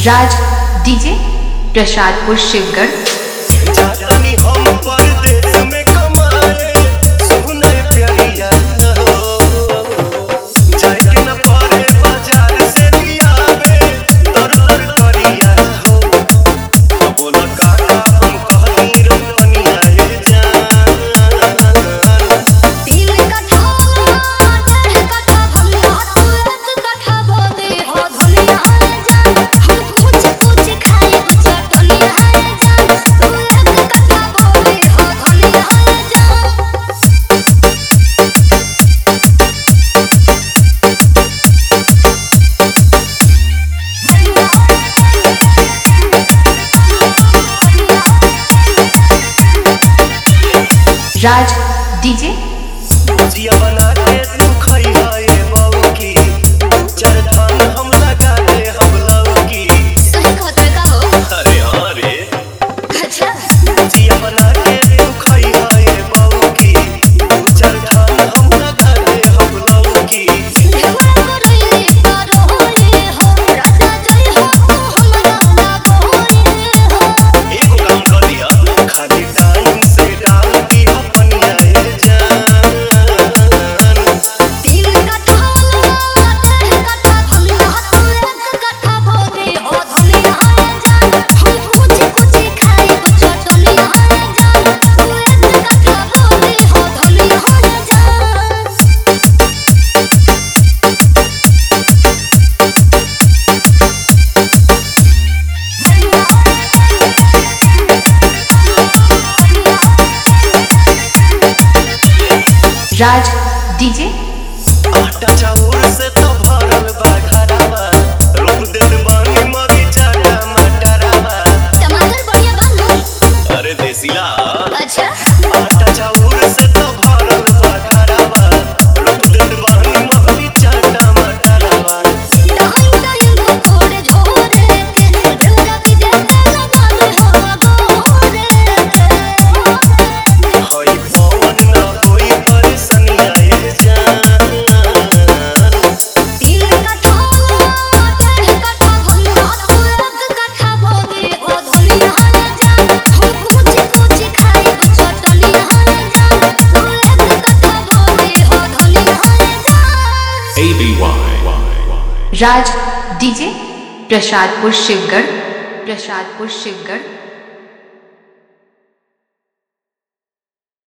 राज DJ Prasadpur Shivgarh जातनी हम परदेस में कमाए सुने प्यारिया हो जाए के न पड़े बाजार से लियावे तर तर करिया हो बोला काका हम कहनी रमनिया ये जान तीन कट्ठा डेढ़ कट्ठा भंगा तू एक कट्ठा बोदे हो धनिया है जान हम कुछ कुछ खाए चटनिया है जान तू एक कट्ठा बोदे हो धनिया है जान राज डीजे जिया बना के तू खई है बहू की चार धान हम लगा दे हम लौकी सही कहते का हो अरे हाँ रे अच्छा जिया बना के तू खई है बहू की चार धान हम लगा दे हम लौकी ढेउरा करई करो रे हो राजा जय हो तू हमरा ना गोरे हो एगो काम कर दिया खाली टाइम से डाल दी अपनिया ये जान तीन कट्ठा डेढ़ कट्ठा भंगा तू एक कट्ठा बोदे हो धनिया है जान हम कुछ कुछ खाए चटनिया है जान तू एक कट्ठा बोदे हो धनिया है जान राज डीजे आटा चाउर से तो भरल बा घरवा रोक देत बानी मरीचा टमाटरवा टमाटर बढ़िया बन अरे देसिला अच्छा आटा चाउर से तो भरल बा घरवा रोक देत बानी मरीचा टमाटरवा टाइम टाइम को थोड़े झोरे के ढेउरा की देते लगा हो गोरे हई पवन न होई परेशानिया ये जान तीन कट्ठा डेढ़ कट्ठा भंगा तू एक कट्ठा बोदे हो धनिया है जान हम कुछ कुछ खाए चटनिया है जान तू एक कट्ठा बोदे हो धनिया है जान राज डीजे प्रसादपुर शिवगढ़ प्रसादपुर शिवगढ़